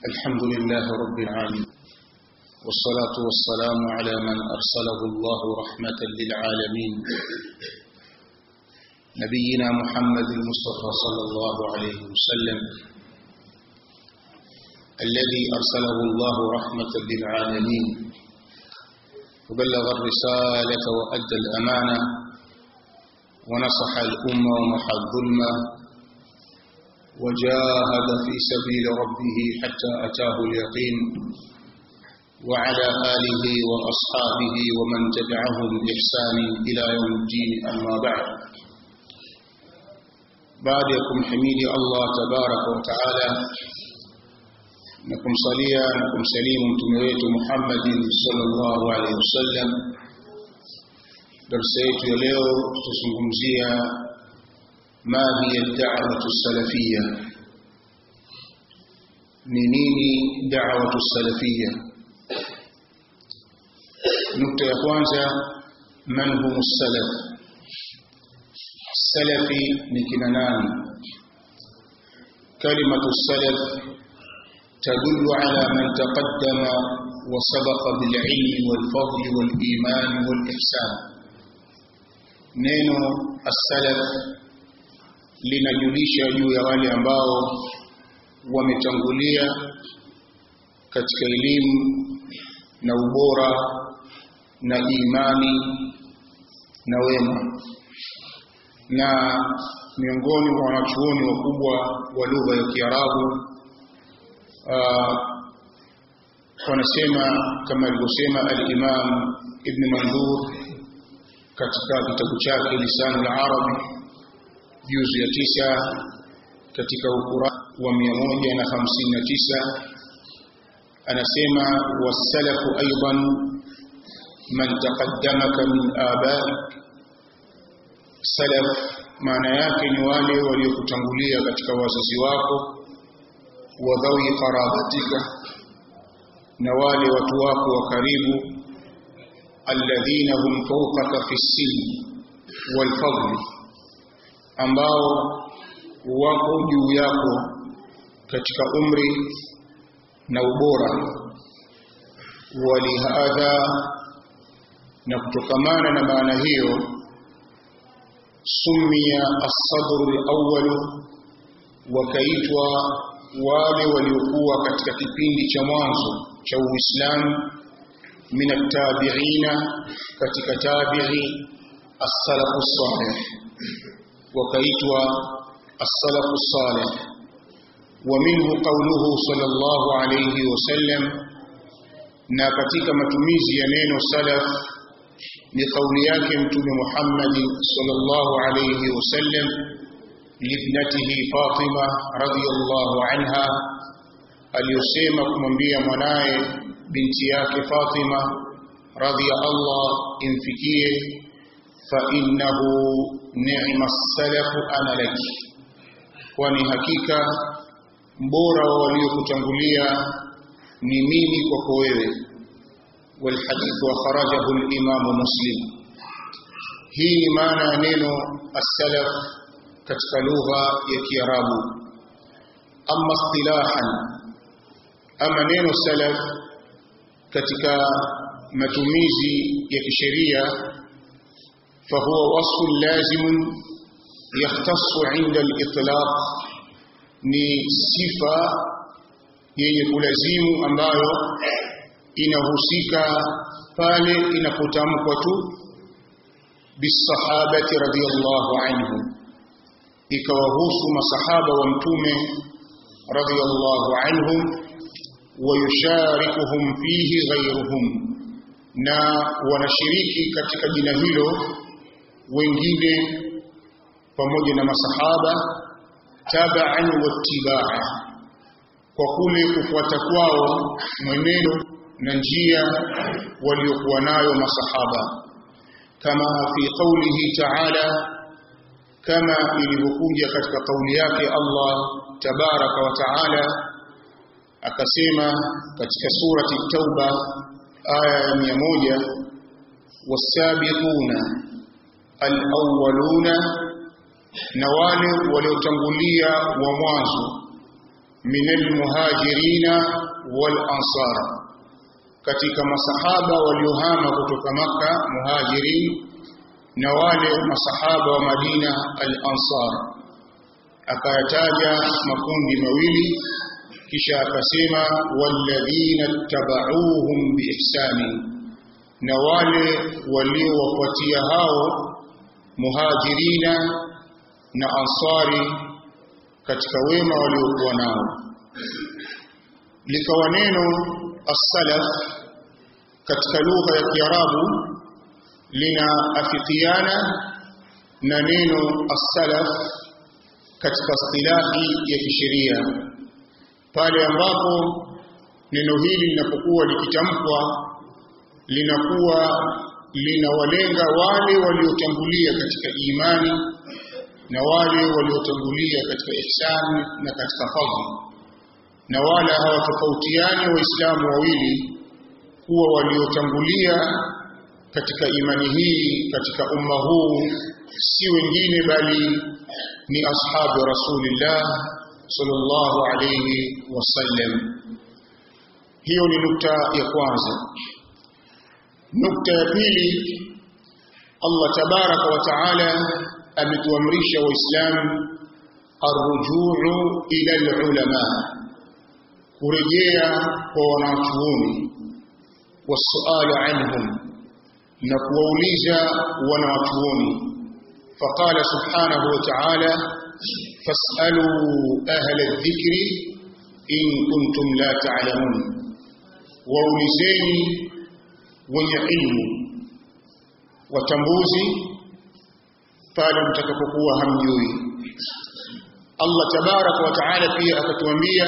الحمد لله رب العالمين والصلاة والسلام على من أرسله الله رحمة للعالمين نبينا محمد المصطفى صلى الله عليه وسلم الذي أرسله الله رحمة للعالمين وبلغ الرسالة وأدى الأمانة ونصح الأمة ومحى الظلمة وجاهد في سبيل ربه حتى أتاه اليقين وعلى آله وأصحابه ومن تبعهم بإحسان إلى يوم الدين أما بعد بعد يكم حميد الله تبارك وتعالى نكم صليا نكم سليم تمويت محمد صلى الله عليه وسلم darsa yetu ya leo tutazungumzia ma hiya da'watu salafiyya ni nini da'watu salafiyya nukta ya kwanza man humu salaf salafi ni kina nani kalimatu salaf تدل على من تقدم وسبق بالعلم والفضل والإيمان والإحسان neno as-salaf linajulisha juu ya wale ambao wametangulia katika elimu na ubora na imani na wema na miongoni mwa wanachuoni wakubwa wa lugha ya Kiarabu wanasema kama alivyosema al-Imam Ibn Mandur katika kitabu chake Lisanul Arabi juzu ya tisa katika ukura wa 159 anasema wasalafu aidan man taqaddamaka min abaik salaf maana yake ni wale waliokutangulia katika wazazi wako wa dhawi qarabatika na wale watu wako wa karibu alladhina hum fawqaka fi silmi wal fadli ambao wako juu yako katika umri na ubora walihadha na kutokamana na maana hiyo sumia as-sadr al-awwal wakaitwa wale waliokuwa katika kipindi cha mwanzo cha Uislamu min at-tabi'ina katika tabi'i as-salaf as-salih wakaitwa as-salaf as-salih wa minhu qawluhu sallallahu alayhi wasallam na katika matumizi ya neno salaf ni kauli yake mtume Muhammad sallallahu alayhi wasallam libnatihi Fatima radhiyallahu anha aliyosema kumwambia mwanaye binti yake Fatima radhiya Allah imfikie fa innahu ni'ma salaf ana laki kwani hakika mbora wa waliokutangulia ni mimi kwako wewe والحديث وخرجه الإمام مسلم hii ni maana ya neno as-salaf katika lugha ya Kiarabu amma istilahan ama neno salaf katika matumizi ya kisheria fahuwa wasfu lazim yahtassu inda al-itlaq ni sifa yenye kulazimu ambayo inahusika pale inapotamkwa tu bisahabati radhiyallahu anhum ikawahusu masahaba wa mtume radhiyallahu anhum wayusharikuhum fihi ghayruhum na wanashiriki katika jina hilo wengine pamoja na masahaba tabaan wattibaa kwa kule kufuata kwao mwenendo na njia waliokuwa nayo masahaba kama fi qawlihi ta'ala kama ilivyokuja katika kauli yake Allah tabaraka wa taala akasema katika surati tauba aya ya 100 wasabiquna alawwaluna na wale waliotangulia wa mwanzo min almuhajirina wal ansar katika masahaba waliohama kutoka maka muhajirin na wale masahaba wa Madina al-Ansar akayataja makundi mawili kisha akasema walladhina tabauhum biihsani na wale waliowafuatia hao muhajirina na ansari katika wema waliokuwa nao likawa neno as-salaf katika lugha ya Kiarabu linaafikiana na neno as-salaf katika istilahi ya kisheria pale ambapo neno hili linapokuwa likitamkwa linakuwa linawalenga wale waliotangulia katika imani na wale waliotangulia katika ihsani na katika fadhila na wala hawatofautiani waislamu wawili kuwa waliotangulia katika imani hii katika umma huu si wengine bali ni ashabu rasulillah sallallahu alayhi wasallam hiyo ni nukta ya kwanza nukta ya pili Allah tabaraka wa taala ametuamrisha waislamu arrujuu ila alulama kurejea kwa wanachuoni wasuala anhum na kuwauliza wanachuoni faqala subhanahu wa ta'ala fasalu ahla adh-dhikri in kuntum la ta'lamun waulizeni wenye ilmu watambuzi pale mtakapokuwa hamjui Allah tabaraka wa taala pia akatuambia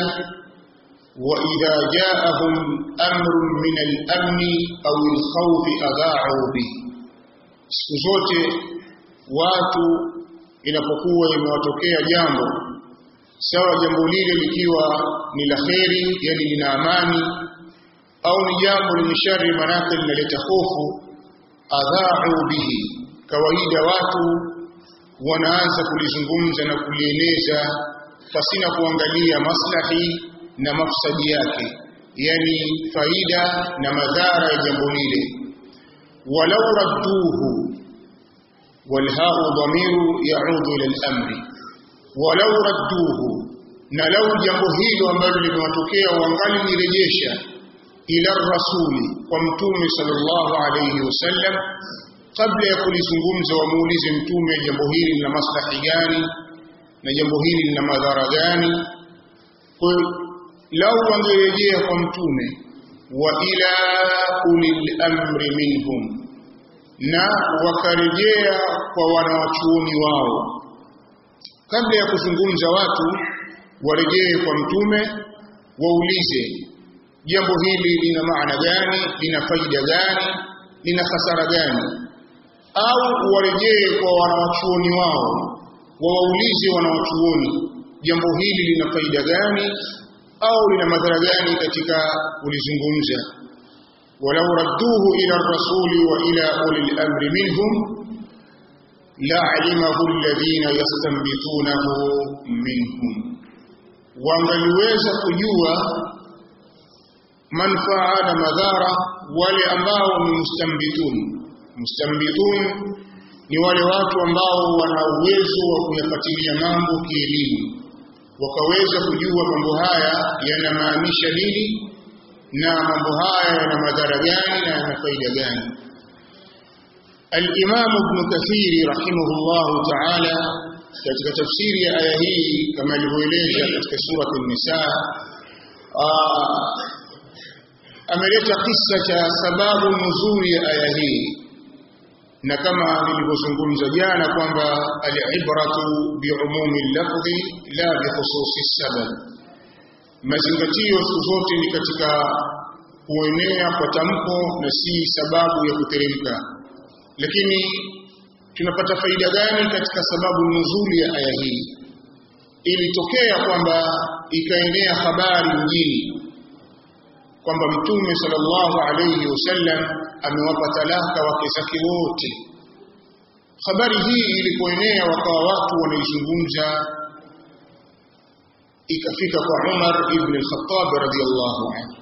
وإذا جاءهم أمر من الأمن أو الخوف أذاعوا به siku zote watu inapokuwa imewatokea jambo sawa jambo lile likiwa ni la kheri yani lina amani au ni jambo lenye shari manake linaleta hofu adhaa'u bihi kawaida watu wanaanza kulizungumza na kulieneza pasina kuangalia maslahi na mafsadi yake yani faida na madhara ya jambo lile walau radduhu walhau dhamiru yaudu ila al-amri walau radduhu na lau jambo hilo ambalo limewatokea wangali nirejesha ila rasuli kwa mtume sallallahu alayhi wasallam kabla ya kulizungumza wamuulize mtume jambo hili lina maslahi gani na jambo hili lina madhara gani kwa lau wangerejea kwa mtume wa ila ulil amri minhum na wakarejea kwa wanawachuoni wao kabla ya kuzungumza watu warejee kwa mtume waulize jambo hili lina maana gani lina faida gani lina hasara gani au warejee kwa wanawachuoni wao wawaulize wanawachuoni jambo hili lina faida gani au lina madhara gani katika kulizungumza walau radduhu ila rasuli wa ila ulil amri minhum la'alimahu alladhina yastanbitunahu minhum wangaliweza kujua manfaa na madhara wale ambao ni mustambitun mustambitun ni wale watu ambao wana uwezo wa kuyafuatilia mambo kielimu wakaweza kujua mambo haya yanamaanisha nini na mambo haya yana madhara gani na yana faida gani Al-Imam Ibn Kathir rahimahullah ta'ala katika tafsiri ya aya hii kama alivyoeleza katika sura An-Nisa ameleta kisa cha sababu nzuri ya aya hii na kama nilivyozungumza jana kwamba al-ibratu bi'umumi al-lafzi la bi khususi sabab mazingatio siku zote ni katika kuenea kwa tamko na si sababu ya kuteremka lakini tunapata faida gani katika sababu nzuri ya aya hii ilitokea kwamba ikaenea habari mjini kwamba mtume sallallahu alayhi wasallam amewapa talaka wake zake wote habari hii ilipoenea wakawa watu wanaizungumza ikafika kwa Umar ibn al-Khattab radhiyallahu anhu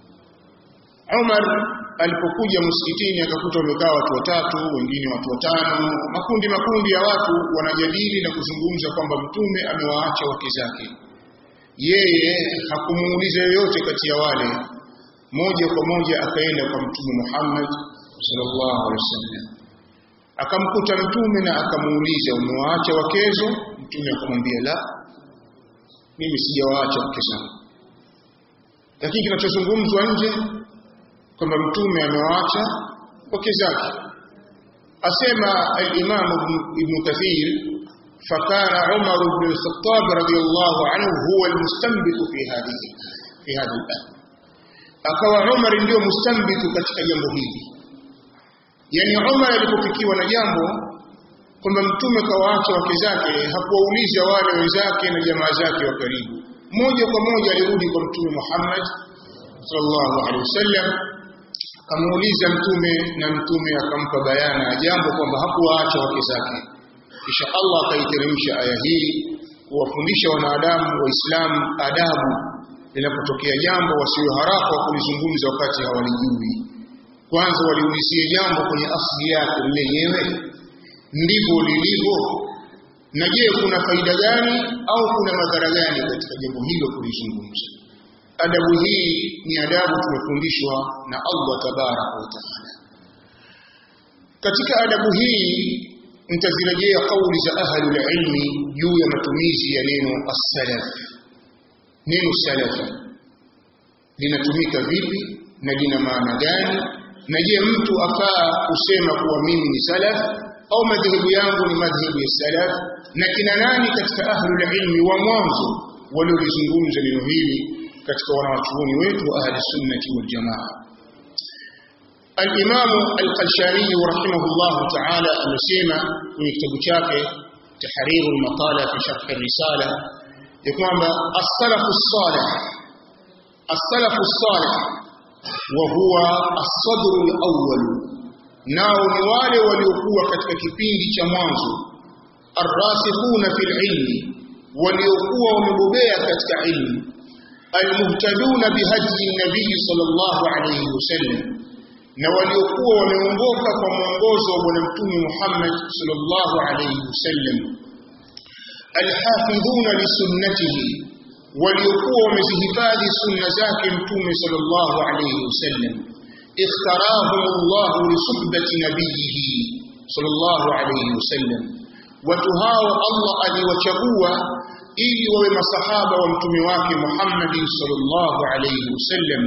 Umar alipokuja msikitini akakuta wamekaa watu watatu wengine watu watano makundi makundi ya watu wanajadili na kuzungumza kwamba mtume amewaacha wake zake yeye hakumuuliza yoyote kati ya wale moja kwa moja akaenda kwa mtume Muhammad sallallahu alaihi wasallam akamkuta mtume na akamuuliza umewaacha wakezo mtume akamwambia la mimi sijawaacha wake zangu lakini kinachozungumzwa nje kwamba mtume amewaacha wake zake asema al-Imam Ibn Kathir فكان عمر بن الخطاب رضي الله عنه هو المستنبط في هذه في هذا الآن akawa Umar ndio mustambitu katika jambo hili yani Umar alipofikiwa na jambo kwamba mtume kawaacha wake zake hakuwauliza wale wenzake na jamaa zake wa karibu moja kwa moja alirudi kwa mtume Muhammad sallallahu alaihi wasallam akamuuliza mtume na mtume akampa bayana ya jambo kwamba hakuwaacha wake zake kisha Allah akaiteremsha aya hii kuwafundisha wanadamu waislamu adabu linapotokea jambo wasiwe haraka wa kulizungumza wakati hawalijui kwanza waliulizie jambo kwenye asili yake lenyewe ndivyo lilivyo na je kuna faida gani au kuna madhara gani katika jambo hilo kulizungumza adabu hii ni adabu tumefundishwa na Allah tabaraka wa taala katika adabu hii nitazirejea kauli za ahlul ilmi juu ya matumizi ya neno as-salaf neno salafi linatumika vipi na lina maana gani na je mtu afaa kusema kuwa mimi ni salaf au madhehebu yangu ni madhehebu ya salaf na kina nani katika ahlul ilmi wa mwanzo waliolizungumza neno hili katika wanawachuoni wetu wa ahli sunnati wal jamaa الإمام القلشاني رحمه الله تعالى أمسيما من كتاب شاكي تحرير المقالة في شرح الرسالة يقول السلف الصالح السلف الصالح وهو الصدر الأول nao ni wale waliokuwa katika kipindi cha mwanzo arrasikhuna fil ilmi waliokuwa wamebobea katika ilmu almuhtaduna bihadi nabii sallallahu alayhi wasallam na waliokuwa wameongoka kwa mwongozo wa bwana mtume Muhammad sallallahu alayhi wasallam alhafidhuna lisunnatihi waliokuwa wamezihifadhi sunna zake mtume sallallahu alayhi wasallam اختارهم الله لصحبة نبيه صلى الله عليه وسلم وتهاو الله ألي وشبوة إلي وما صحابة ومتمواك محمد صلى الله عليه وسلم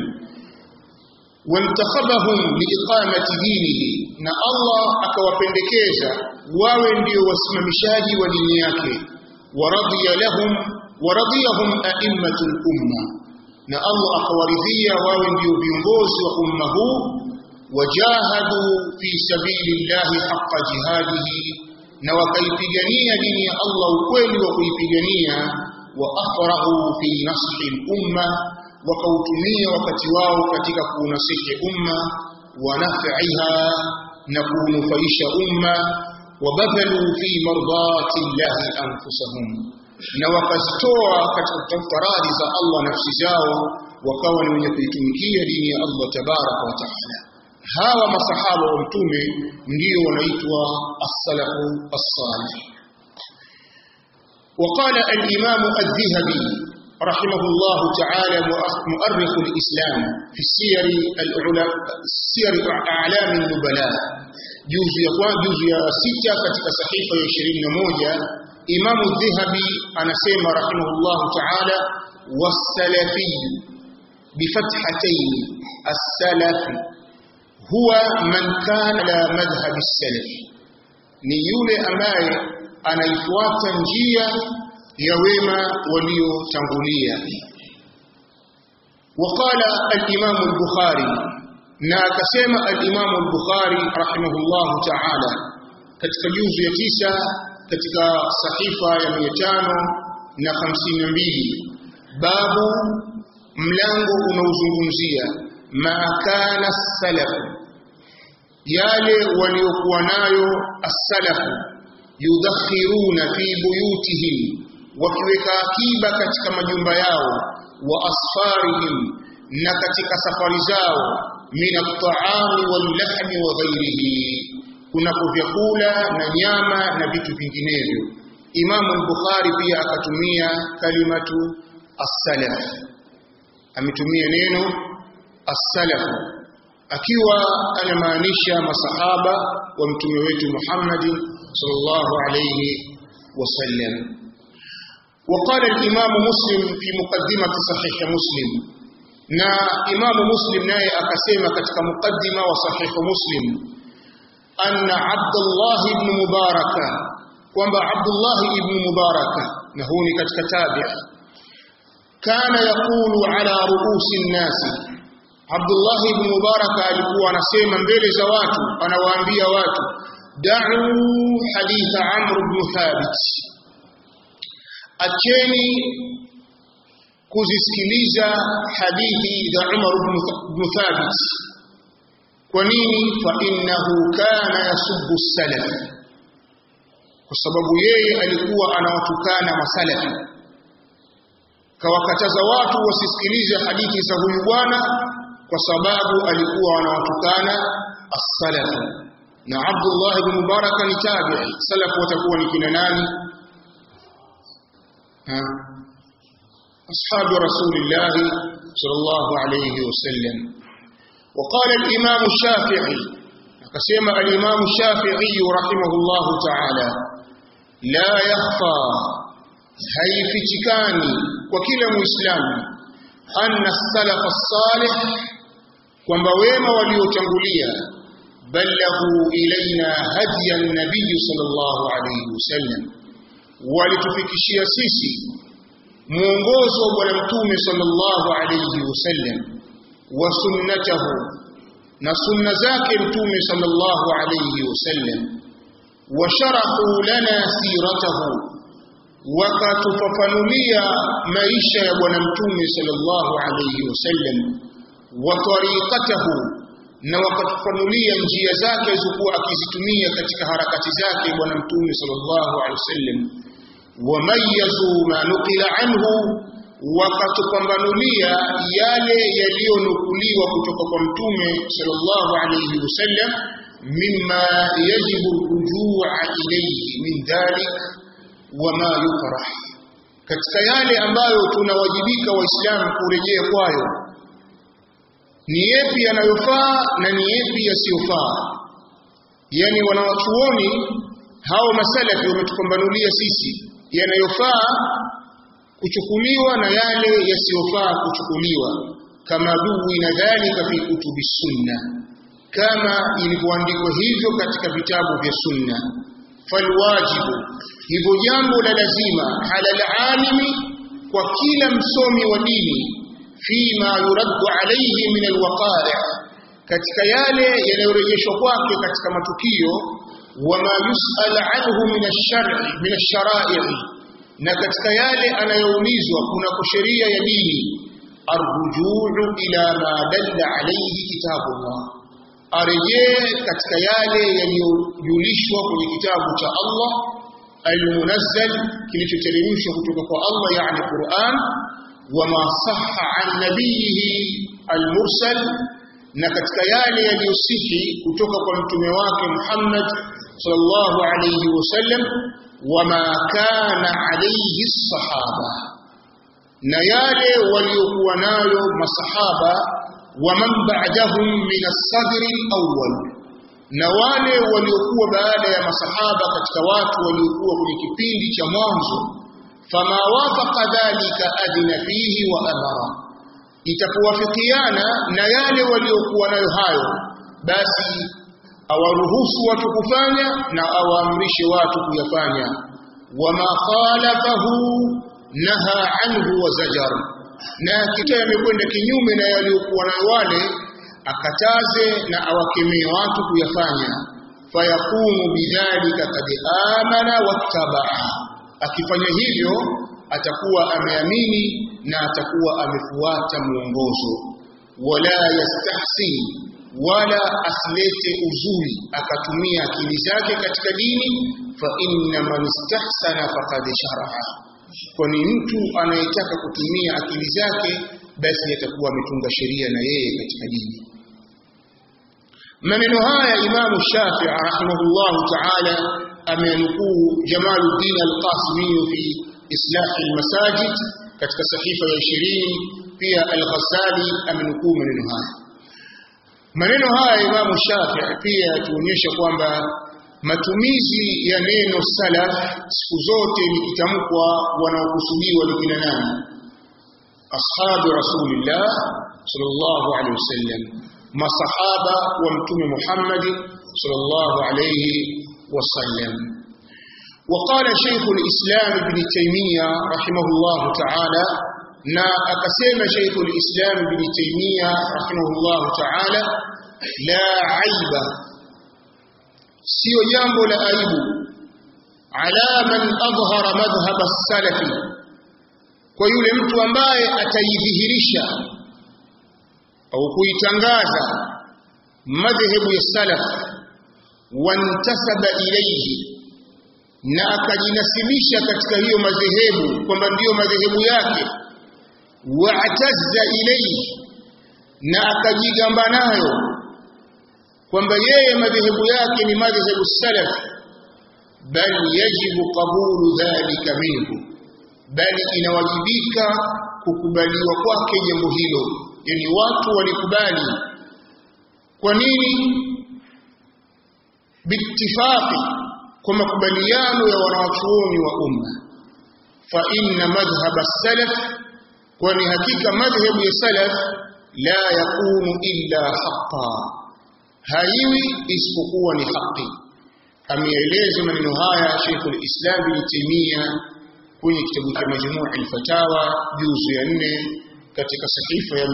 وانتخبهم لإقامة دينه na Allah akawapendekeza wawe ndio wasimamishaji wa dini yake waradhiya lahum waradhiyahum a'immatul umma na Allah akawaridhia wawe ndio viongozi wa umma huu wajahadu fi sabilillahi haqqa jihadihi na wakaipigania dini ya Allah ukweli wa kuipigania wa afrahu fi nasri umma wakautumia wakati wao katika kuunasihi umma wa naf'iha na kunufaisha umma wabadhalu fi mardati llahi anfusahum na wakazitoa katika kutafuta radhi za Allah nafsi zao wakawa ni wenye kuitumikia dini ya Allah tabaraka wa taala hawa masahaba wa mtume ndio wanaitwa as-salafu as-salih وقال الإمام الذهبي رحمه الله تعالى مؤرخ الإسلام في السير الأعلى سير أعلام النبلاء جزء يقوان جزء ستة katika sahifa ya 21 إمام الذهبي أنا سيما رحمه الله تعالى والسلفي بفتحتين السلف هو من كان على مذهب السلف ni yule ambaye anaifuata njia ya wema waliotangulia وقال الإمام البخاري na akasema al-Imam al-Bukhari rahimahullah ta'ala katika juzu ya tisa katika sahifa ya 552 babu mlango unaozungumzia ma kana salaf yale waliokuwa nayo as-salaf yudakhiruna fi buyutihim wakiweka akiba katika majumba yao wa asfarihim na katika safari zao min at-ta'ami wal-lahmi wa ghayrihi kunako vyakula na nyama na vitu vinginevyo Imam al-Bukhari pia akatumia kalimatu as-salaf ametumia neno as-salaf akiwa anamaanisha masahaba wa mtume wetu Muhammad sallallahu alayhi wasallam وقال الإمام مسلم في مقدمة صحيح مسلم na imamu muslim naye akasema katika mukaddima wa sahihu muslim anna abdullah ibn mubaraka kwamba abdullah ibn mubaraka na huu ni katika tabi kana yaqulu ala ruusi nnasi abdullah ibn mubaraka alikuwa anasema mbele za watu anawaambia watu da'u haditha amr ibn thabit acheni kuzisikiliza hadithi za Umar ibn Thabit kwa nini fa innahu kana yasubbu salaf kwa sababu yeye alikuwa anawatukana masalafi kawakataza watu wasisikilize hadithi za huyu bwana kwa sababu alikuwa anawatukana as-salaf na Abdullah ibn Mubarak ni tabi'i salaf watakuwa ni kina nani ha أصحاب رسول الله صلى الله عليه وسلم وقال الإمام الشافعي قسم الإمام الشافعي رحمه الله تعالى لا يخفى هي فتكاني وكل مسلم أن السلف الصالح kwamba wema waliotangulia balaghu ilaina hadiya nabii sallallahu alayhi wasallam walitufikishia sisi mwongozo wa bwana mtume sallallahu alayhi wasallam wa sunnatahu na sunna zake mtume sallallahu alayhi wasallam wa sharahu lana siratahu wakatufafanulia maisha ya bwana mtume sallallahu alayhi wasallam wa tariqatahu na wakatufanulia njia zake alizokuwa akizitumia katika harakati zake bwana mtume sallallahu alayhi wasallam wamayazu ma nukila anhu wakatupambanulia yale yaliyonukuliwa kutoka kwa mtume sallallahu alayhi wasallam mimma yajibu rujua ilayhi min dhalik wama yukrah katika yale ambayo tunawajibika waislamu kurejea kwayo ni yepi yanayofaa na ni yepi yasiyofaa yani wanawachuoni hao masalafi wametupambanulia sisi yanayofaa kuchukuliwa na yale yasiyofaa kuchukuliwa kama duwi na dhalika fi kutubi sunna kama ilivyoandikwa hivyo katika vitabu vya sunna falwajibu hivyo jambo la lazima halal alimi kwa kila msomi wa dini fima yuraddu alayhi min alwaqari katika yale yanayorejeshwa kwake katika matukio wama yusal anhu min ash-shar'i min ash-shara'i na katika yale anayoulizwa kuna sheria ya dini arrujuu ila ma dalla alayhi kitabullah arejee katika yale yaliyojulishwa kwenye kitabu cha Allah almunazzal kilichoteremshwa kutoka kwa Allah yani Qur'an wama sahha an nabiyihi almursal na katika yale yaliyosihi kutoka kwa mtume wake Muhammad sallallahu alayhi wasallam wama kana alayhi sahaba na yale waliokuwa nayo masahaba wa man ba'dahum min as-sadr al-awwal na wale waliokuwa baada ya masahaba katika watu waliokuwa kwenye kipindi cha mwanzo fama wafaqa dhalika adina fihi wa amara itakuwafikiana na yale waliokuwa nayo hayo basi awaruhusu watu kufanya na awaamrishe watu kuyafanya wama khalafahu naha anhu wa zajar na kitu yamekwenda kinyume na yaliyokuwa nayo wale akataze na awakemee watu kuyafanya fayakumu bidhalika kad amana wattabaa akifanya hivyo atakuwa ameamini na atakuwa amefuata mwongozo wala yastahsi wala asilete uzuri akatumia akili zake katika dini fa inna man istahsana faqad sharaha kwani mtu anayetaka kutumia akili zake basi atakuwa ametunga sheria na yeye katika dini maneno haya imamu shafii rahimahullahu taala amenukuu jamaluddin alqasimi fi islahi almasajid katika sahifa ya ishirini pia al-Ghazali amenukuu maneno haya maneno haya imamu shafii pia yatuonyesha kwamba matumizi ya neno salaf siku zote likitamkwa wanaokusudiwa ni kina nani ashabu rasulillah sallallahu alaihi wasallam masahaba wa mtume Muhammad sallallahu alaihi wasallam وقال شيخ الإسلام ابن تيمية رحمه الله تعالى نا أقسم شيخ الإسلام ابن تيمية رحمه الله تعالى لا عيب sio jambo la aibu ala man adhhara madhhab as-salafi kwa yule mtu ambaye ataidhihirisha au kuitangaza madhehebu ya salaf wantasaba ilayhi na akajinasibisha katika hiyo madhehebu kwamba ndiyo madhehebu yake wa'tazza ilayhi na akajigamba nayo kwamba yeye madhehebu yake ni madhehebu salaf bal yajibu qabulu dhalika minhu bali inawajibika kukubaliwa kwake jambo hilo yani watu walikubali kwa nini biittifaqi kwa makubaliano ya wanawachuoni wa umma fa inna madhhab as-salaf kwani hakika madhhabu ya salaf la yakunu illa haqqan haiwi isipokuwa ni haki ameeleza maneno haya Sheikh al-Islam Ibn Taymiyyah kwenye kitabu cha Majmu' al-Fatawa juzu ya 4 katika sahifa ya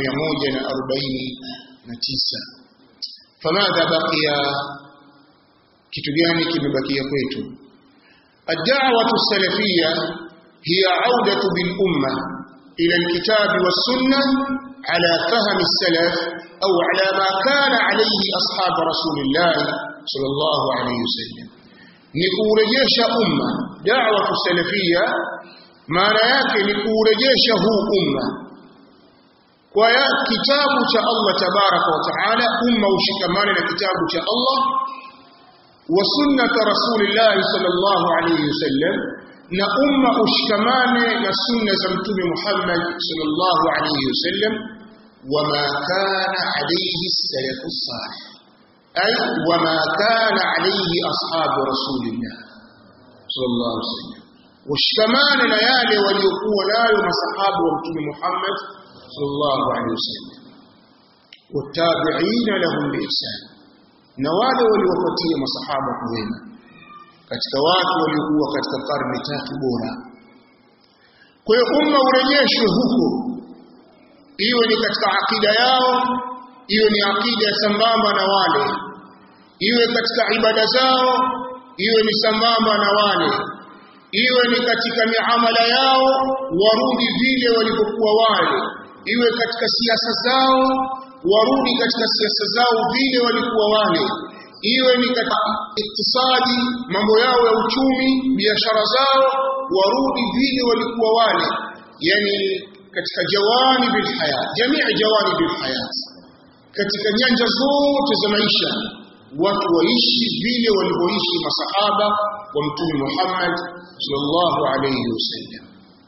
149 famadha baqiya kitu gani kimebakia kwetu ad-da'watu salafiyya hiya 'audatu bil umma ila al-kitab was-sunnah على فهم السلف أو على ما كان عليه أصحاب رسول الله صلى الله عليه وسلم نكورجيش أمة دعوة السلفية ما نياك نكورجيش هو أمة ويا كتاب الله تبارك وتعالى أمة وشكمان كتاب الله وسنة رسول الله صلى الله عليه وسلم na umma ushikamane na sunna za mtume Muhammad sallallahu alayhi wasallam wama kana alayhi salafu salih ay wama kana alayhi ashabu rasulillah sallallahu alayhi wasallam ushikamane na yale waliokuwa nayo masahabu wa mtume Muhammad sallallahu alayhi wasallam watabi'ina lahum biihsan na wale waliofuatia masahaba kwa wema katika watu waliokuwa katika karne tatu bora. Kwa hiyo umma urejeshwe huko, iwe ni katika akida yao, iwe ni akida sambamba na wale, iwe katika ibada zao, iwe ni sambamba na wale, iwe ni katika miamala yao, warudi vile walivyokuwa wale, iwe katika siasa zao, warudi katika siasa zao vile walikuwa wale iwe ni katika iktisadi mambo yao ya uchumi biashara zao warudi vile walikuwa wale yani katika jawani bil hayat jamii jawani bil hayat katika nyanja zote za maisha watu waishi vile walivyoishi masahaba wa mtume Muhammad sallallahu alayhi wasallam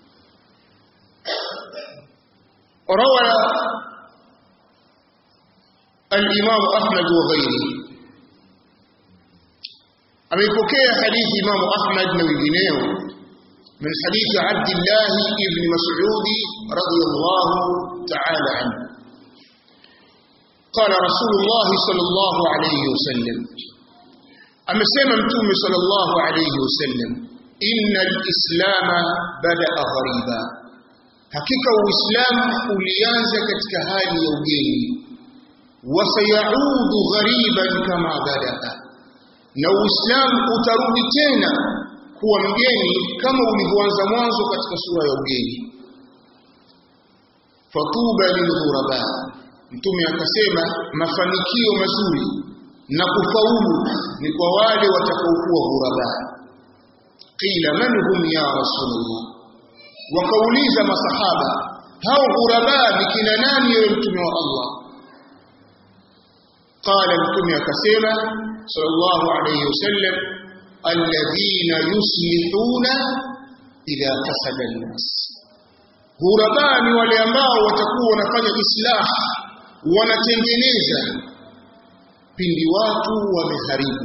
روى الإمام أحمد وغيره ameipokea hadithi Imam Ahmad na wengineo min hadithi Abdullah ibn Mas'ud radiyallahu ta'ala anhu قال رسول الله صلى الله عليه وسلم amesema mtume sallallahu alayhi wasallam inna al-islam bada'a ghariba hakika uislamu ulianza katika hali ya ugeni wa sayaudu ghariban kama bada'a na Uislamu utarudi tena kuwa mgeni kama ulivyoanza mwanzo katika sura ya ugeni. Fatuba lilghuraba, Mtume akasema mafanikio mazuri na kufaulu ni kwa wale watakaokuwa ghuraba. Qila man hum ya Rasulullah, wakauliza masahaba hao ghuraba ni kina nani ewe mtume wa Allah qala mtume akasema sallallahu alayhi wasallam alladhina yuslihuna idha fasada an-nas ghuraba ni wale ambao watakuwa wanafanya islah wanatengeneza pindi watu wameharibu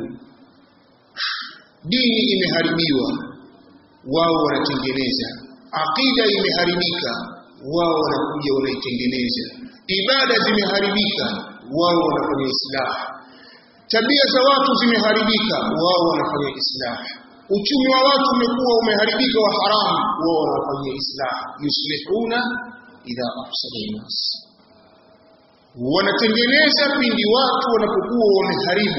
dini imeharibiwa wao wanatengeneza aqida imeharibika wao wanakuja wanaitengeneza ibada zimeharibika wao wanafanya islah tabia za watu zimeharibika wao wanafanya islah uchumi wa watu umekuwa umeharibika wa haramu wao wanafanya islah yuslihuna idha afsada nas wanatengeneza pindi watu wanapokuwa wameharibu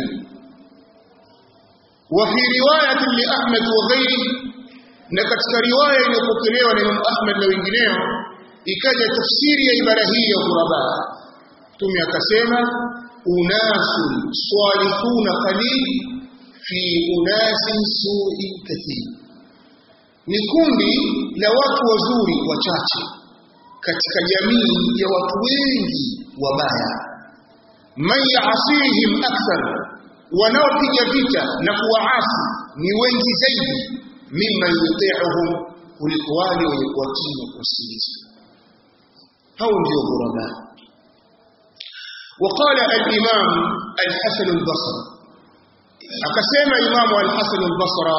wa fi riwayat li Ahmad wa ghairi na katika riwaya iliyopokelewa na Imam Ahmad na wengineo ikaja tafsiri ya ibara hii ya ghuraba Mtume akasema unasun salihuna qalil fi unasin su'in kathir ni kundi la watu wazuri wachache katika jamii ya watu wengi wabaya man yaasihim akthar wanaopiga vita na kuwaasi ni wengi zaidi mimman yuti'uhum kuliko wale wenye kuwatii na kuwasikiliza hao ndio ghuraba وقال الإمام الحسن البصري أقسم إمام الحسن البصري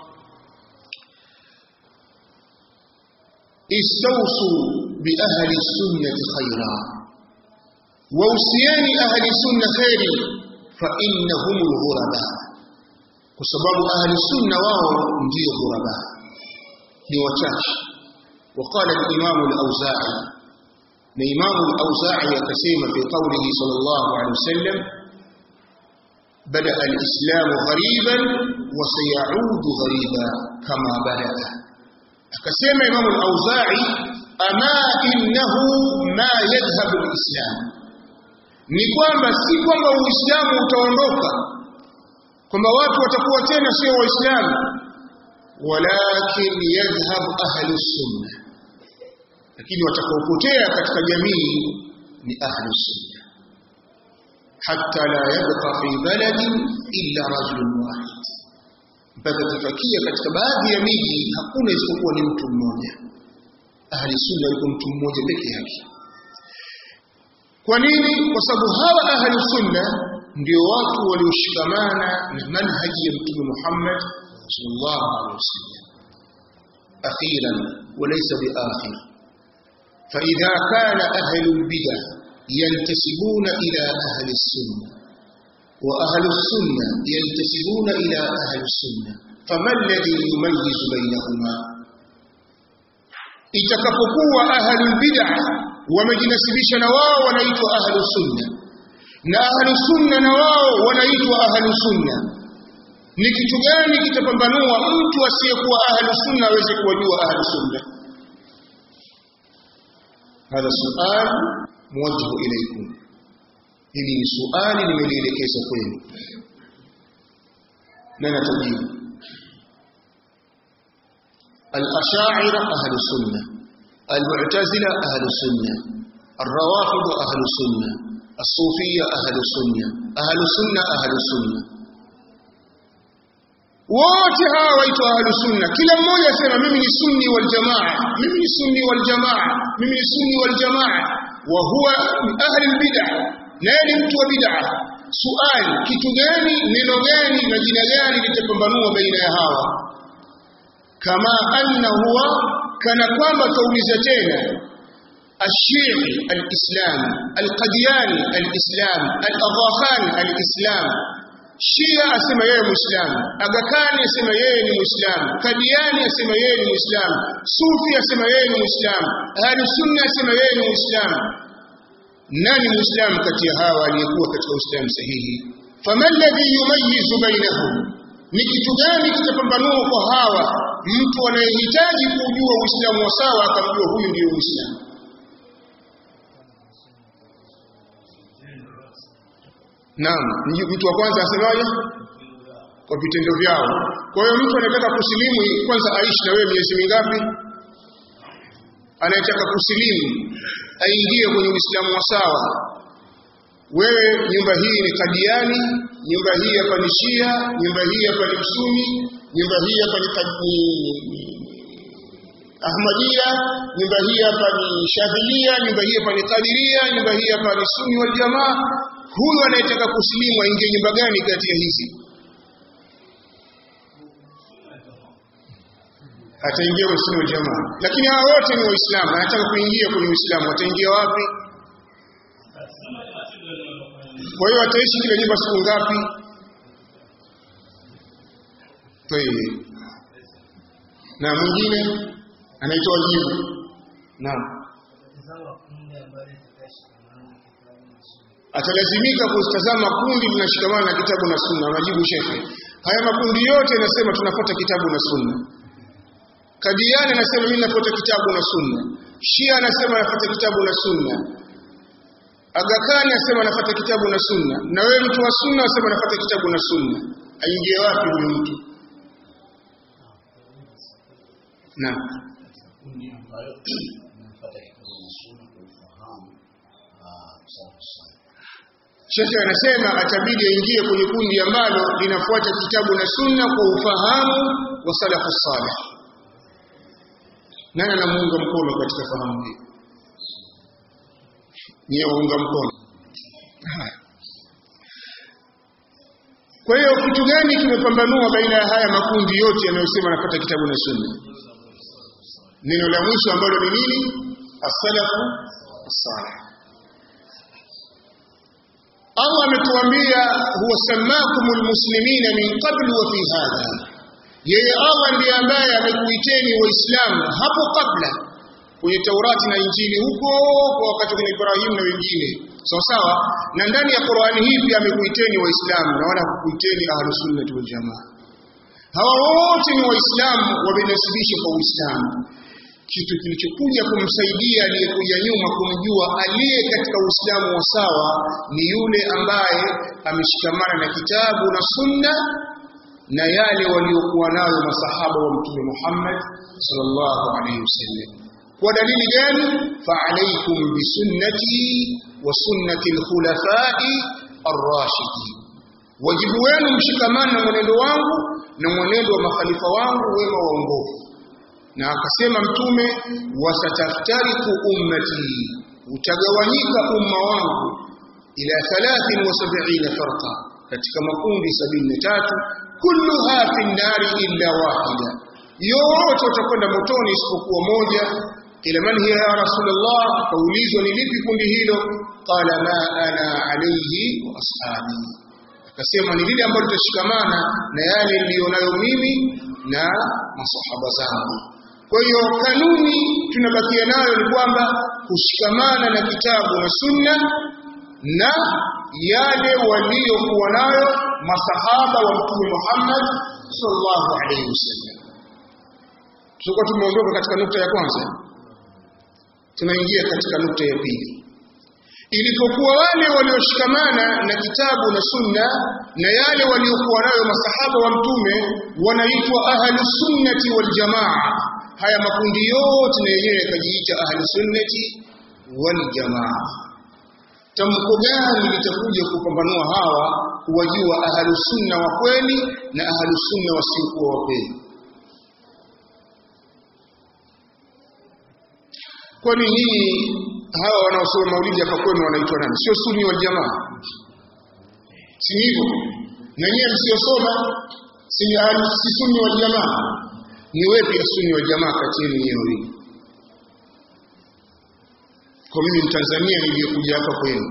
استوصوا بأهل السنة خيرا ووصيان أهل السنة خير فإنهم الغرباء وسبب أهل السنة واو نجي غرباء لوشاش وقال الإمام الأوزاعي الإمام الأوزاعي يقسم في قوله صلى الله عليه وسلم بدأ الإسلام غريبا وسيعود غريبا كما بدأ akasema Imam al-Auza'i ama innahu ma yadhhabu al-islam ni kwamba si kwamba uislamu utaondoka kwamba watu watakuwa tena sio waislamu walakin yadhhab ahli sunna lakini watakaopotea katika jamii ni ahli sunna hatta la yabqa fi baladin illa rajulun wahid mpaka tufakia katika baadhi ya miji hakuna isipokuwa ni mtu mmoja ahli sunna yuko mtu mmoja peke yake kwa nini kwa sababu hawa ahli sunna ndio watu walioshikamana na manhaji ya mtume Muhammad sallallahu alaihi wasallam akhiran walaysa biakhir فإذا كان أهل البدع ينتسبون إلى أهل السنة وأهل السنة ينتسبون إلى أهل السنة فما الذي يميز بينهما itakapokuwa ahlul bid'ah wamejinasibisha na wao wanaitwa ahlus sunna na ahlus sunna na wao wanaitwa ahlus sunna ni kitu gani kitapambanua mtu asiyekuwa ahlus sunna aweze kuwajua ahlus sunna hadha sual muwajjahu ilaykum hili ni suali nimelielekeza kwenu na natajibu الأشاعرة أهل السنة المعتزلة أهل السنة الروافض أهل السنة الصوفية أهل السنة أهل السنة أهل السنة wote hawa waitwa ahlu sunna kila mmoja asema mimi ni sunni wal jamaa mimi ni sunni wal jamaa mimi ni sunni wal jamaa wa huwa ahli bid'ah naye ni mtu wa bid'ah suali kitu gani neno gani na jina gani litapambanua baina ya hawa kama anna huwa kana kwamba tauliza tena الشيعي الإسلام القدياني الإسلام الأضاخان الإسلام Shia asema yeye Muislamu, Agakani asema yeye ni Muislamu, Kadiani asema yeye ni Muislamu, Sufi asema yeye ni Muislamu, Ahlu Sunna asema yeye ni Muislamu. Nani Muislamu kati ya hawa aliyekuwa katika Uislamu sahihi? Fama alladhi yumayyizu bainahum, ni kitu gani kitapambanua kwa hawa mtu anayehitaji kujua Uislamu wa sawa akamjua huyu ndiyo Muislamu? Naam, mtu wa kwanza asemaje? Kwa vitendo vyao. Kwa hiyo mtu anataka kusilimu kwanza aishi na wewe miezi mingapi? anayetaka kusilimu aingie kwenye Uislamu wa sawa. Wewe nyumba hii ni Kadiani, nyumba hii hapa ni Shia, nyumba hii hapa ni Msuni, nyumba hii hapa ni Ahmadiyya, nyumba hii hapa ni Shadhilia, nyumba hii hapa ni Qadiria, nyumba hii hapa ni Sunni wal Jamaa. Huyu anayetaka kusilimu aingie nyumba gani kati ya hizi? Ataingia kwenye Sunni wal Jamaa. Lakini hawa wote ni Waislamu, anataka kuingia kwenye Uislamu, ataingia wapi? Kwa hiyo ataishi kile nyumba siku ngapi? Tayeb. Na mwingine anaitwa jibu. Naam. Atalazimika kutazama kundi linashikamana na kitabu na sunna. Majibu shekhe. Haya makundi yote yanasema tunafuata kitabu na sunna. Kadiani anasema mimi nafuata kitabu na sunna. Shia anasema nafuata kitabu na sunna. Agakani anasema nafuata kitabu na sunna. Na wewe mtu wa sunna anasema nafuata kitabu na sunna. Aingie wapi huyu mtu? Naam. kundi ambayo inafuata kitabu na sunna kwa ufahamu salafu salih. Shekhe anasema atabidi aingie kwenye kundi ambalo linafuata kitabu na sunna kwa ufahamu wa salafu salih. Nani anamuunga mkono katika fahamu hii? Niye waunga mkono. Haya. Kwa hiyo kitu gani kimepambanua baina ya haya makundi yote yanayosema nafuata kitabu na sunna? Neno la mwisho ambalo ni nini? As-salafu as-salih. Allah ametuambia huwa samakumul muslimina min qablu wa fi hadha. Yeye Allah ndiye ambaye amekuiteni Waislamu hapo kabla kwenye Taurati na Injili huko kwa wakati wa Ibrahim na wengine. Sawa sawa? Na ndani ya Qur'ani hii pia amekuiteni Waislamu na wala hakukuiteni Ahlus Sunnah wal Jamaa. Hawa wote ni Waislamu wamenasibishwa kwa Uislamu. Kitu kilichokuja kumsaidia aliyekuja nyuma kumjua aliye katika Uislamu wa sawa ni yule ambaye ameshikamana na kitabu na sunna na yale waliokuwa nayo masahaba wa Mtume Muhammad sallallahu alaihi wasallam. Kwa dalili gani? Fa alaikum bisunnati wa sunnati alkhulafai arrashidin. Wajibu wenu mshikamane na mwenendo wangu na mwenendo wa makhalifa wangu wema waongofu na akasema mtume wasataftariku ummati utagawanyika umma wangu ila 73 farqa katika makundi 73 kulluha fi nari illa wahida yote watakwenda motoni isipokuwa moja ila man hiya ya rasulullah kaulizwa ni lipi kundi hilo qala ma ana alayhi wa ashabi akasema ni lile ambalo litashikamana na yale niliyonayo mimi na masahaba zangu kwa hiyo kanuni tunabakia nayo ni kwamba kushikamana na kitabu na sunna na yale waliokuwa nayo masahaba wa Mtume Muhammad sallallahu alaihi wasallam. Tulikuwa tumeondoka katika nukta ya kwanza, tunaingia katika nukta ya pili. Ilipokuwa wale walioshikamana na kitabu na sunna na yale waliokuwa nayo masahaba wa Mtume wanaitwa ahlus sunnati wal jamaa haya makundi yote na yenyewe yakajiita ahli sunnati wal jamaa. Tamko gani litakuja kupambanua hawa kuwajua ahli sunna wa kweli na ahli sunna wasiokuwa wa kweli? Kwani nyinyi hawa wanaosoma maulidi hapa kwenu wanaitwa nani? Sio sunni wal jamaa? Si hivyo? Na nyinyi msiosoma si ahli si sunni wal jamaa? ni wepi sunni wa jamaa kati yenu nyewe kwa mimi mtanzania niliyokuja hapa kwenu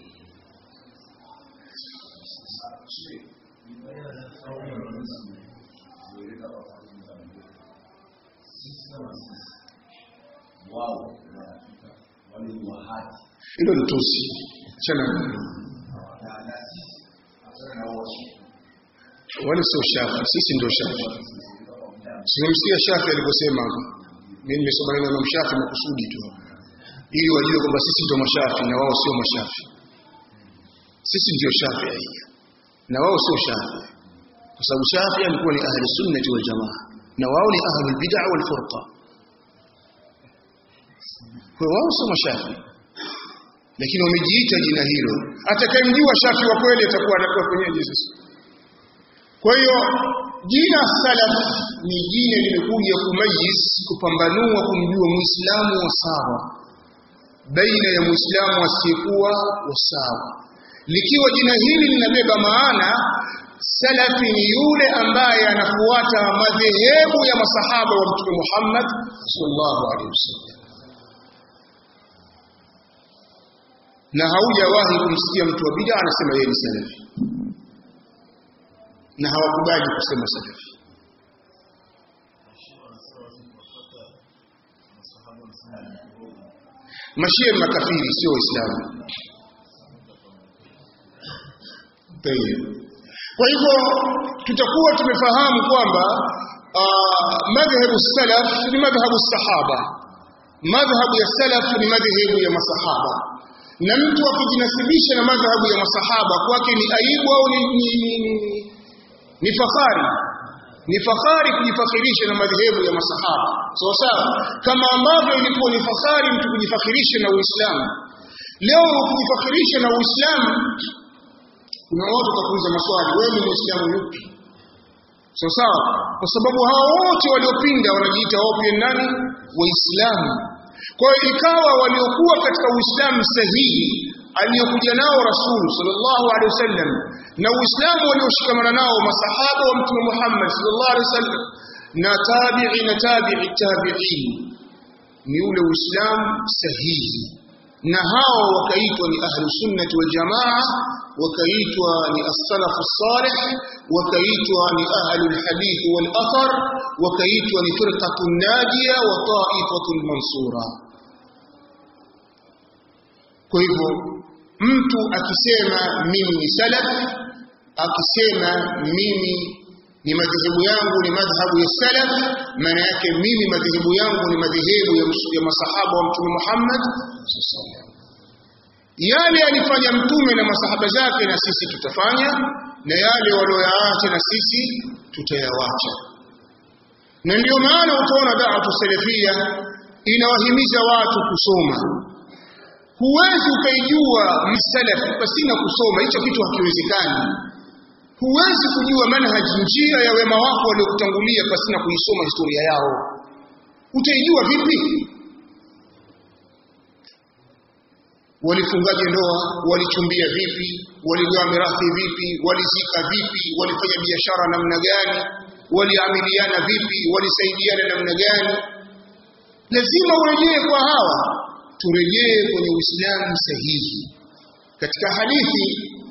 hilo ni tusi chana wale sio shafi sisi ndio shafi Simemsikia Shafi aliposema mimi nimesoma neno la Shafi makusudi tu ili wajue kwamba sisi ndio mashafi na wao sio mashafi. Sisi ndio Shafi na wao sio Shafi. Kwa sababu Shafi alikuwa ni ahli sunnati wal jamaa na wao ni ahli bid'ah wal furqa. kwa hiyo wao sio mashafi lakini wamejiita jina hilo atakayemjua shafi wa kweli atakuwa anakuwa kwenyeje sasa kwa hiyo jina salaf ni jina limekuja kumayis kupambanua kumjua muislamu wa sawa baina ya muislamu asiyekuwa wa sawa likiwa jina hili linabeba maana salafi ni yule ambaye anafuata madhehebu ya masahaba wa mtume Muhammad sallallahu alaihi wasallam na haujawahi kumsikia mtu wa bid'a anasema yeye ni salafi na hawakubali kusema salafi mashia makafiri sio waislamu kwa hivyo tutakuwa tumefahamu kwamba madhhabu salaf ni madhhabu sahaba madhhabu ya salaf ni madhhabu ya masahaba na mtu akijinasibisha na madhhabu ya masahaba kwake ni aibu au ni, ni, ni, ni, ni fahari ni fahari kujifakhirisha na madhehebu ya masahaba sawa sawa kama ambavyo ilikuwa ni fahari mtu kujifakhirisha na Uislamu leo kujifakhirisha na Uislamu kuna watu watakuuliza maswali wewe ni Muislamu yupi sawa sawa kwa sababu hao wote waliopinda wanajiita wao pia nani waislamu kwa hiyo ikawa waliokuwa katika Uislamu sahihi aliyokuja nao Rasul sallallahu alaihi wasallam na Uislamu walioshikamana nao masahaba wa Mtume Muhammad sallallahu alaihi wasallam na tabi'i na tabi'i tabi'in ni ule Uislamu sahihi na hao wakaitwa ni ahlu sunnati wal jamaa wakaitwa ni as-salaf as-salih wakaitwa ni ahlu al-hadith wal athar wakaitwa ni firqatu najiya wa ta'ifatu mansura kwa hivyo mtu akisema mimi ni salaf akisema mimi ni madhehebu yangu ni madhhabu ya salaf maana yake mimi madhehebu yangu ni madhehebu ya, ya masahaba wa mtume Muhammad yale alifanya mtume na masahaba zake na sisi tutafanya na yale walioyaacha na sisi tutayawacha na ndio maana utaona da'watu salafia inawahimiza watu kusoma huwezi ukaijua msalaf pasina kusoma hicho kitu hakiwezekani huwezi kujua manhaji njia ya wema wako waliokutangulia pasina kuisoma historia yao utaijua vipi walifungaje ndoa walichumbia vipi waligawa mirathi vipi walizika vipi walifanya biashara namna gani waliamiliana vipi walisaidiana namna gani lazima urejee kwa hawa turejee kwenye uislamu sahihi katika hadithi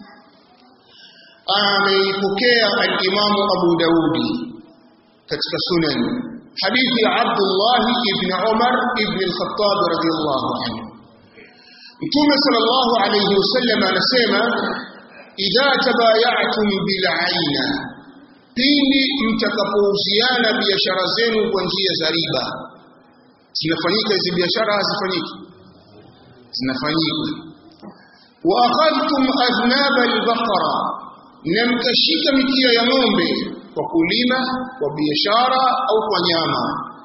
ameipokea al-Imam Abu Daudi katika sunan hadithi ya Abdullah ibn Umar ibn al-Khattab radiyallahu anhu Mtume sallallahu alayhi wasallam anasema idha tabaya'tum bil 'aina pindi mtakapouziana biashara zenu kwa njia za riba zinafanyika hizi biashara hazifanyiki zinafanyika wa akhadhtum aznab al-baqara na mkashika mikia ya ng'ombe kwa kulima kwa biashara au kwa nyama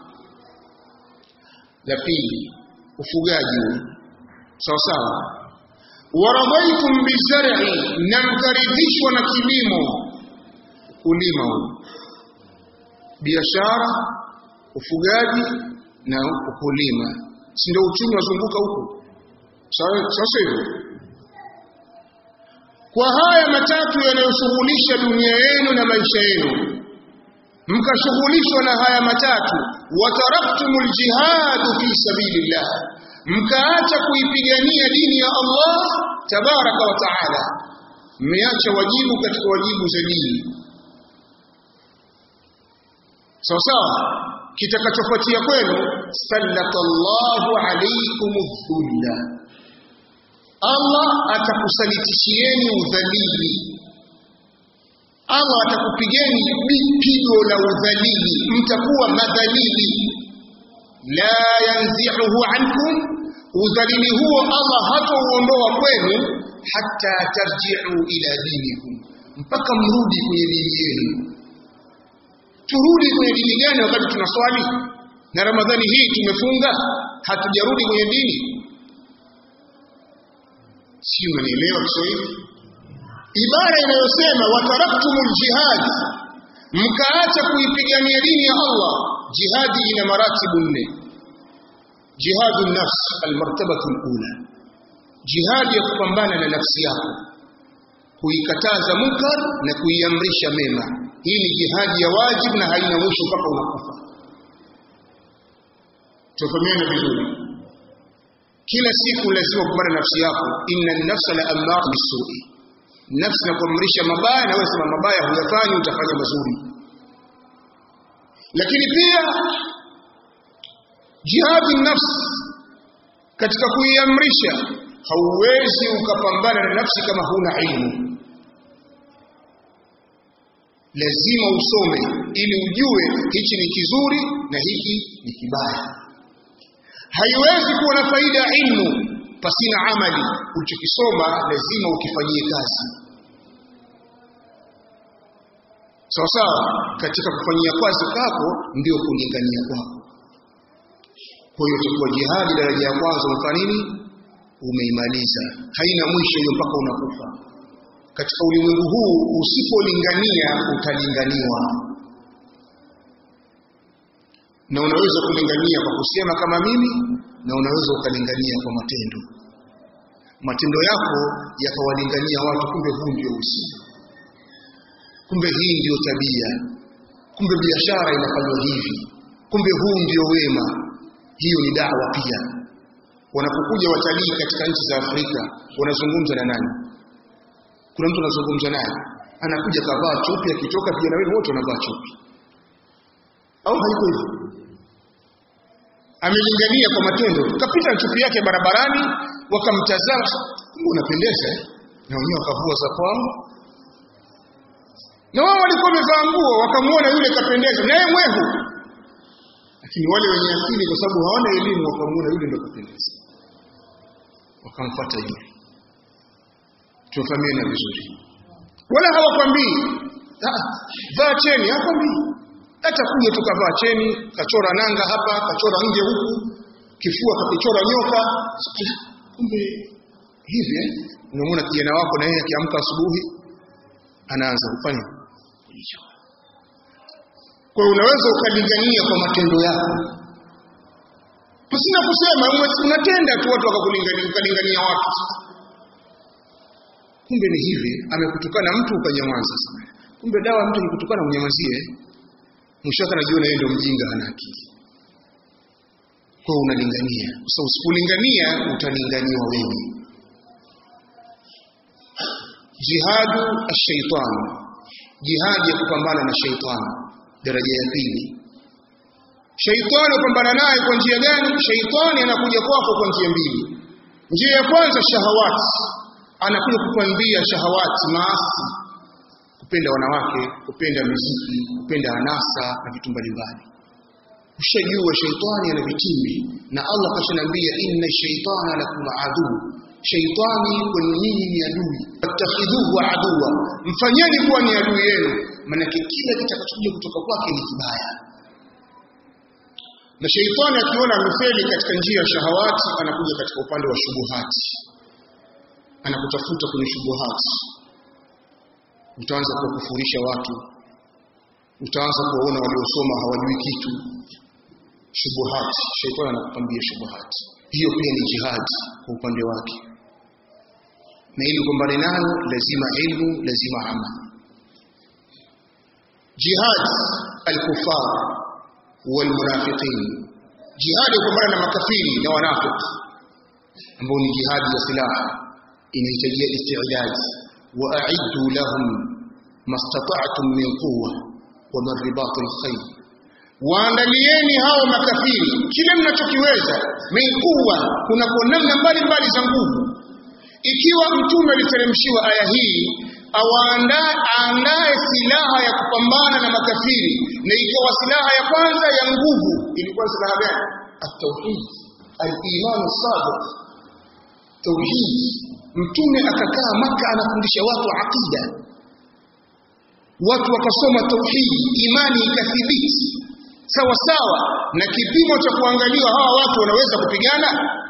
la pili ufugaji sawa sawa waradaitum bizar'i na mkaridhishwa na kilimo kulima biashara ufugaji na ukulima si ndio uchumi wazunguka huko sasa hivyo kwa haya matatu yanayoshughulisha dunia yenu na maisha yenu mkashughulishwa na haya matatu wataraktumul jihadu fi sabilillah mkaacha kuipigania dini ya Allah tabaraka wa taala mmeacha wajibu katika wajibu za dini sawa sawa kitakachofuatia kwenu sallatallahu alaykum dhulla Allah atakusalitishieni udhalili Allah atakupigeni pigo la udhalili mtakuwa madhalili la yanzihuhu ankum udhalili huo Allah hatauondoa kwenu hatta tarji'u ila dinikum mpaka mrudi kwenye dini yenu turudi kwenye dini gani wakati tunaswali na ramadhani hii tumefunga hatujarudi kwenye dini si umenielewa kiswahili ibara inayosema wataraktumul jihad mkaacha kuipigania dini ya Allah jihadi ina maratibu nne jihadu nafs almartabatu alula jihadi ya kupambana na nafsi yako kuikataza munkar na kuiamrisha mema hii ni jihadi ya wajibu na haina mwisho mpaka unakufa tufahamiane vizuri kila siku lazima kupambana na nafsi yako inna nafsa la ammara bisui nafsi na kuamrisha mabaya na wewe sema mabaya huyafanyi utafanya mazuri lakini pia jihadi nafsi katika kuiamrisha hauwezi ukapambana na nafsi kama huna ilmu lazima usome ili ujue hichi ni kizuri na hiki ni kibaya haiwezi kuwa na faida ya ilmu pasina amali ulichokisoma lazima ukifanyie kazi sawa sawa katika kufanyia kazi kwako ndio kulingania kwako kwa hiyo itakuwa jihadi daraja ya kwanza umefanya nini umeimaliza haina mwisho hiyo mpaka unakufa katika ulimwengu huu usipolingania utalinganiwa na unaweza kulingania kwa kusema kama mimi na unaweza ukalingania kwa matendo matendo yako yakawalingania watu kumbe huu ndio usiku kumbe hii ndiyo tabia kumbe biashara inafanywa hivi kumbe huu ndio wema hiyo ni dawa pia wanapokuja watalii katika nchi za Afrika wanazungumza na nani kuna mtu anazungumza naye anakuja kavaa chupi akitoka pia na wewe wote wanavaa chupi au haiko hivyo amelingania kwa matendo kapita na chupi yake barabarani wakamtazama unapendeza na wenyewe wakavua za kwao na wao walikuwa wamevaa nguo wakamuona yule kapendeza naye mwehu lakini wale wenye akili kwa sababu hawana elimu wakamuona yule ndo kapendeza wakamfuata yule tufahamiane vizuri wala hawakwambii vaa cheni hakwambii hata kuja tukavaa cheni kachora nanga hapa kachora nje huku kifua kakichora nyoka kumbe hivi eh unamwona kijana wako na yeye akiamka asubuhi anaanza kufanya kujichora kwa hiyo unaweza ukalingania kwa matendo yako pasina kusema unatenda tu watu wakakulingania ukalingania watu kumbe ni hivi amekutukana mtu ukanyamaza sasa kumbe dawa mtu nikutukana unyamazie mwisho wake anajiona yeye ndio mjinga hana akili kwa unalingania sasa so, usipolingania utalinganiwa wewe jihadu ash-shaytan jihadi ya kupambana na shaytan daraja ya pili shaytani upambana naye kwa njia gani shaytani anakuja kwako kwa njia mbili njia ya kwanza shahawati anakuja kukwambia shahawati maasi kupenda wanawake kupenda muziki kupenda anasa na vitu mbalimbali ushajua shaitani ana vitimbi na Allah kashanambia inna shaitana lakum adu shaitani kwenu nyinyi ni adui fattakhidhuhu aduwa mfanyeni kuwa ni adui yenu maana kila kitakachokuja kutoka kwake ni kibaya na shaitani akiona amefeli katika njia ya shahawati anakuja katika upande wa shubuhati anakutafuta kwenye shubuhati utaanza kuwakufurisha watu utaanza kuwaona waliosoma hawajui kitu shubuhati shaitani anakupambia shubuhati hiyo pia ni jihad kwa upande wake na ili kumbane nayo lazima ilmu lazima amal jihad al-kufar wal munafiqin jihad kumbana na makafiri na wanafiki ambao ni jihad ya silaha inahitajia istidad wa a'iddu lahum mastata'tum min quwwa wa min ribat al-khayr waandalieni hao makafiri kile mnachokiweza min quwwa kuna namna mbalimbali za nguvu ikiwa mtume aliteremshiwa aya hii awaandae aandae silaha ya kupambana na makafiri na ikawa silaha ya kwanza ya nguvu ilikuwa silaha gani at-tauhid al-iman as-sadiq tauhid mtume akakaa maka anafundisha watu aqida watu wakasoma tauhid imani ikathibiti sawa sawa na kipimo cha kuangaliwa hawa watu wanaweza kupigana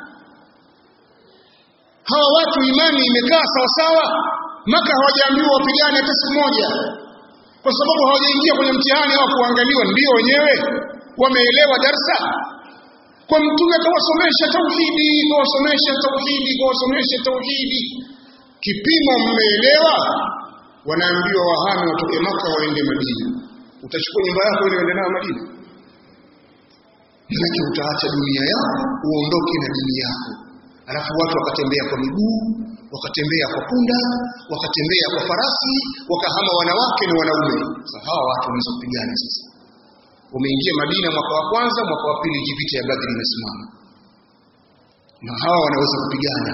hawa watu imani imekaa sawa sawa maka hawajaambiwa wapigane hata siku moja kwa sababu hawajaingia kwenye mtihani au kuangaliwa ndio wenyewe wameelewa darsa kwa mtume akawasomesha tauhidi kawasomesha tauhidi kawasomesha tauhidi kipimo mmeelewa wanaambiwa wahame watoke maka waende madina utachukua nyumba yako ile uende nayo madina manake utaacha dunia yako uondoke na dini yako alafu watu wakatembea kwa miguu wakatembea kwa punda wakatembea kwa farasi wakahama wanawake na wanaume sasa hawa watu wanaweza kupigana sasa wameingia Madina mwaka wa kwanza mwaka wa pili vita ya Badri inasimama na hawa wanaweza kupigana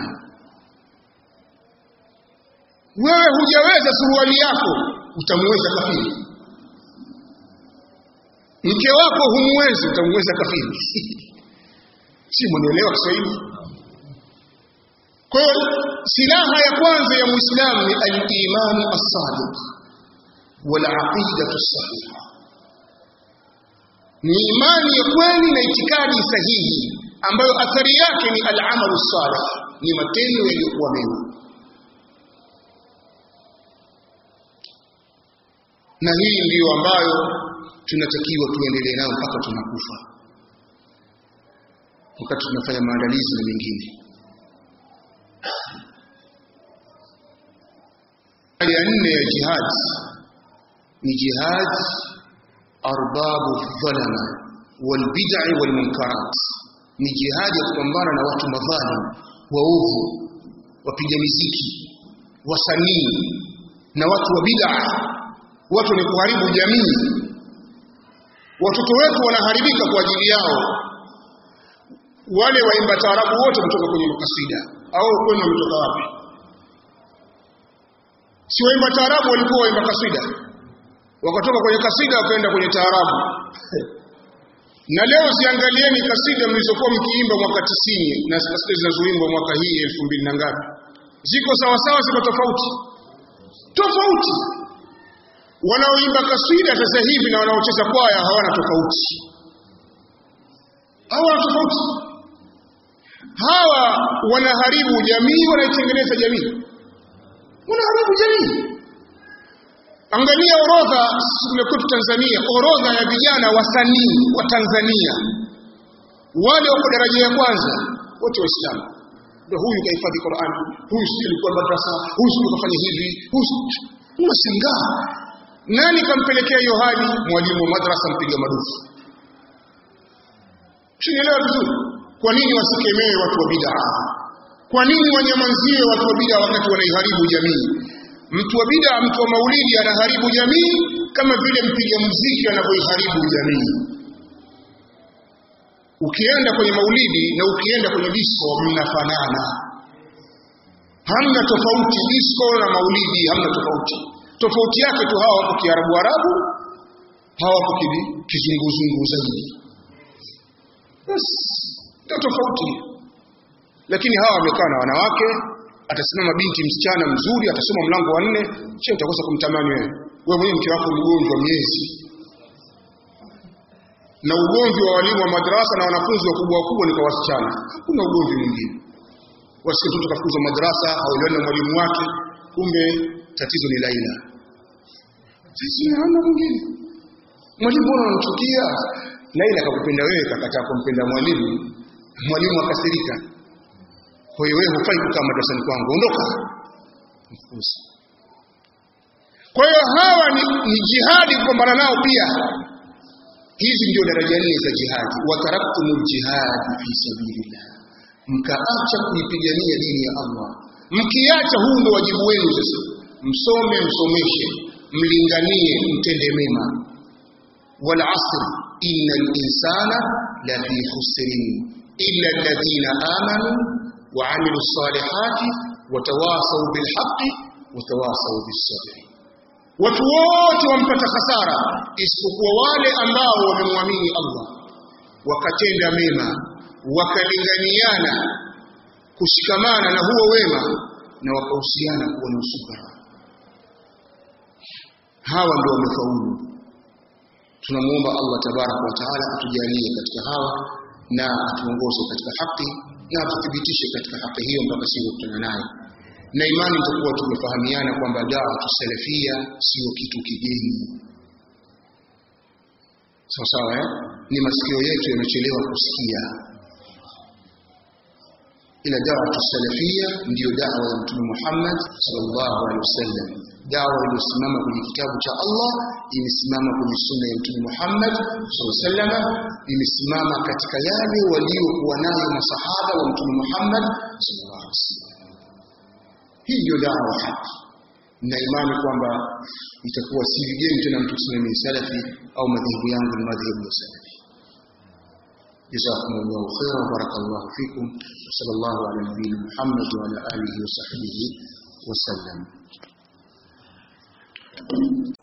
wewe hujaweza suruali yako utamweza kafiri mke wako humwezi utamweza kafiri si mwanaelewa Kiswahili kwa hiyo silaha ya kwanza ya Muislamu ni al-iman as-sadiq wal aqidatu as-sahiha ni imani ya kweli na itikadi sahihi ambayo athari yake ni al-amalu salih ni matendo yaliyokuwa mema na hii ndiyo ambayo tunatakiwa tuendelee nayo mpaka tunakufa wakati tunafanya maandalizi na mengine ya nne ya jihad ni jihad arbabu dhalama wal bid'i wal munkarat ni jihad ya kupambana na watu madhalim waovu wapiga miziki wasanii na watu wa bid'a watu ni kuharibu jamii watoto wetu wanaharibika kwa ajili yao wale waimba taarabu wote kutoka kwenye makasida au kwenu wametoka wapi si waimba taarabu walikuwa waimba kasida wakatoka kwenye kasida wakaenda kwenye taarabu na leo ziangalieni kasida mlizokuwa mkiimba mwaka tisini na kasida zinazoimbwa mwaka hii elfu mbili na ngapi ziko sawasawa ziko tofauti tofauti wanaoimba kasida sasa hivi na wanaocheza kwaya hawana tofauti hawana tofauti hawa wanaharibu jamii wanaitengeneza jamii wanaharibu jamii angalia orodha kule kwetu Tanzania orodha ya vijana wasanii wa Tanzania wale wako daraja ya kwanza wote waislamu ndio huyu kahifadhi Qur'an huyu si alikuwa madrasa huyu si kafanya hivi huyu unashangaa nani kampelekea hiyo hali mwalimu wa madrasa mpiga madufu Tunaelewa vizuri kwa nini wasikemee watu wa bid'a kwa nini wanyamazie watu wa bid'a wakati wanaiharibu jamii mtu wa bid'a mtu wa maulidi anaharibu jamii kama vile mpiga muziki anavyoiharibu jamii ukienda kwenye maulidi na ukienda kwenye disco mnafanana hamna tofauti disco na maulidi hamna tofauti tofauti yake tu hawa wako kiarabu arabu hawa wako kizunguzungu zaidi basi ndio tofauti lakini hawa wamekaa na wanawake atasimama binti msichana mzuri atasoma mlango wa nne sio utakosa kumtamani wewe wewe mwenyewe mke wako mgonjwa miezi na ugomvi wa walimu wa madrasa na wanafunzi wakubwa wakubwa ni kwa wasichana hakuna ugomvi mwingine wasikie mtoto kafukuzwa madrasa hauelewani na mwalimu wake kumbe tatizo ni Laila sisi hana mwingine mwalimu bora anamchukia Laila akakupenda wewe kakataa kumpenda mwalimu mwalimu akasirika kwa hiyo wewe hufai kukaa madrasani kwangu ondoka mfukuzi kwa hiyo hawa ni, ni jihadi kupambana nao pia hizi ndio daraja nne za jihadi wataraktumul jihad fi sabilillah mkaacha kuipigania dini ya Allah mkiacha huu ndio wajibu wenu sasa msome msomeshe mlinganie mtende mema wal asr innal insana la fi khusrin illa alladhina amanu wa amilus salihati watawasaw bil haqqi watawasaw bis sabr watu wote wampata hasara isipokuwa wale ambao wamemwamini Allah wakatenda mema wakalinganiana kushikamana na huo wema na wakahusiana kuwa na usubra hawa ndio wamefaulu tunamuomba Allah tabaraka wa taala atujalie katika hawa na atuongoze katika haki na atuthibitishe katika haki hiyo mpaka siku kutana naye na imani tutakuwa tumefahamiana kwamba dawa tusalafia sio kitu kigeni sawa sawa eh? ni masikio yetu yamechelewa kusikia ila dawa tusalafia ndiyo dawa ya mtume Muhammad sallallahu alaihi wasallam dawa iliyosimama kwenye kitabu cha Allah imesimama kwenye sunna ya mtume Muhammad sallallahu alaihi wasallam imesimama katika yale waliokuwa nayo masahaba wa mtume Muhammad sallallahu alaihi wasallam hii ndio dawa haki na imani kwamba itakuwa si vigeni tena mtu kusema mimi salafi au madhehebu yangu ni madhehebu ya salafi جزاكم الله خيرا وبارك الله فيكم وصلى الله على نبينا محمد وعلى اله وصحبه وسلم